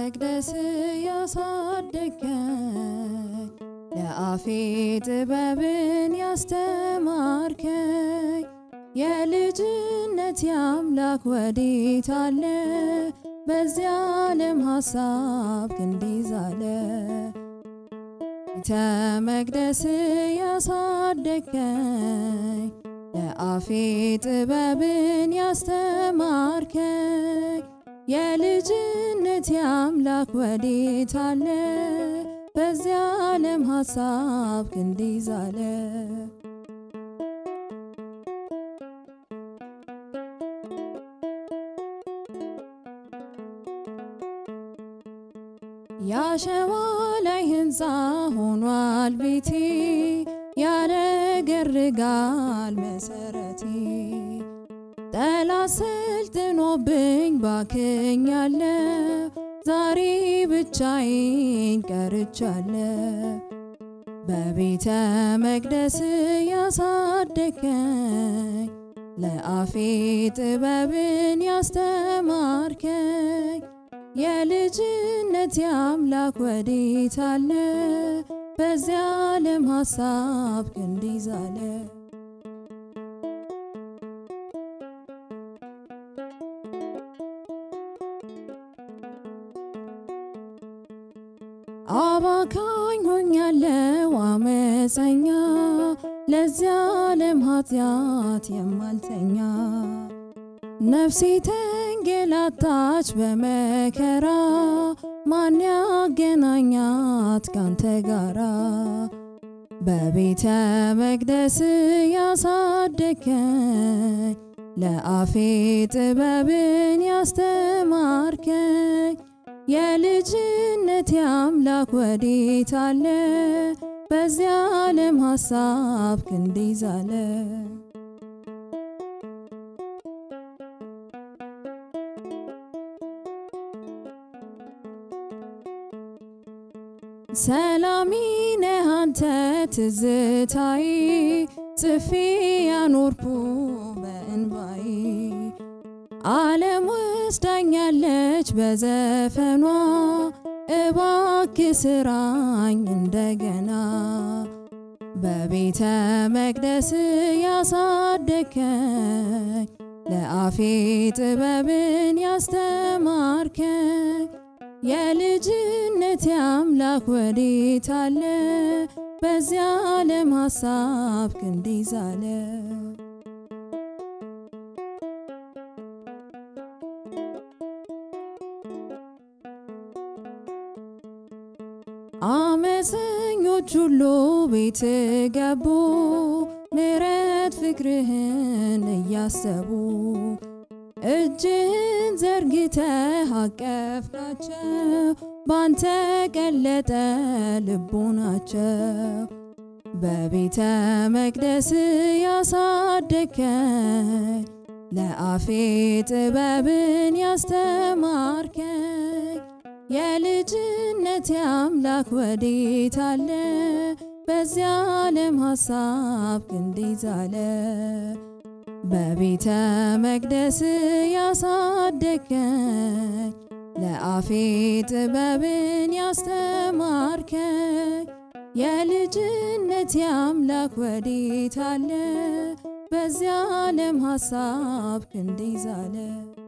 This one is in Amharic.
መቅደስ ያሳደገኝ ለአፌ ጥበብን ያስተማርከኝ የልጅነት የአምላክ ወዴት አለ? በዚያ ዓለም ሐሳብ ክንድ ይዛለ ቤተ መቅደስ ያሳደገኝ ለአፌ ጥበብን ያስተማርከኝ የልጅነት የአምላክ ወዴት አለ? በዚያ ዓለም ሐሳብ ክንድ ይዛለ ያሸዋ ላይ ሕንፃ ሆኗል ቤቴ ያረገርጋል መሰረቴ ጠላት ሰልጥኖብኝ ባክኛለሁ ዛሬ ብቻዬን ቀርቻለሁ በቤተ መቅደስ ያሳደገኝ ለአፌ ጥበብን ያስተማርከኝ የልጅነት የአምላክ ወዴት አለ? በዚያ ዓለም ሐሳብ ክንድ ይዛለ አባካኝ ሆኛለሁ አመፀኛ ለዚያ ዓለም ኃጢአት የማልተኛ ነፍሴ ተንገላታች በመከራ ማን ያገናኛት ካንተ ጋራ በቤተ መቅደስ ያሳደገኝ ለአፌ ጥበብን ያስተማርከኝ የልጅነት የአምላክ ወዴት አለ? በዚያ ዓለም ሐሳብ ክንድ ይዛለ ሰላሚ ነህ አንተ ትዝታይ ጽፌ ያኖርኩ በእንባይ ዓለም ወስዳኛለች በዘፈኗ እባክ ስራኝ እንደገና በቤተ መቅደስ ያሳደከኝ ለአፌ ጥበብን ያስተማርከኝ የልጅነት የአምላክ ወዴት አለ? በዚያ ዓለም ሐሳብ ክንድ ይዛለ አመፀኞች ሁሉ ቤት ገቡ ምሕረት ፍቅርህን እያሰቡ እጅን ዘርግተህ አቀፍካቸው ባንተ ቀለጠ ልቦናቸው በቤተ መቅደስ ያሳደከኝ ለአፌ ጥበብን ያስተማርከኝ የልጅነት የአምላክ ወዴት አለ? በዚያ ዓለም ሐሳብ ክንድ ይዛለ በቤተ መቅደስ ያሳደገኝ ለአፌ ጥበብን ያስተማርከኝ የልጅነት የአምላክ ወዴት አለ? በዚያ ዓለም ሐሳብ ክንድ ይዛለ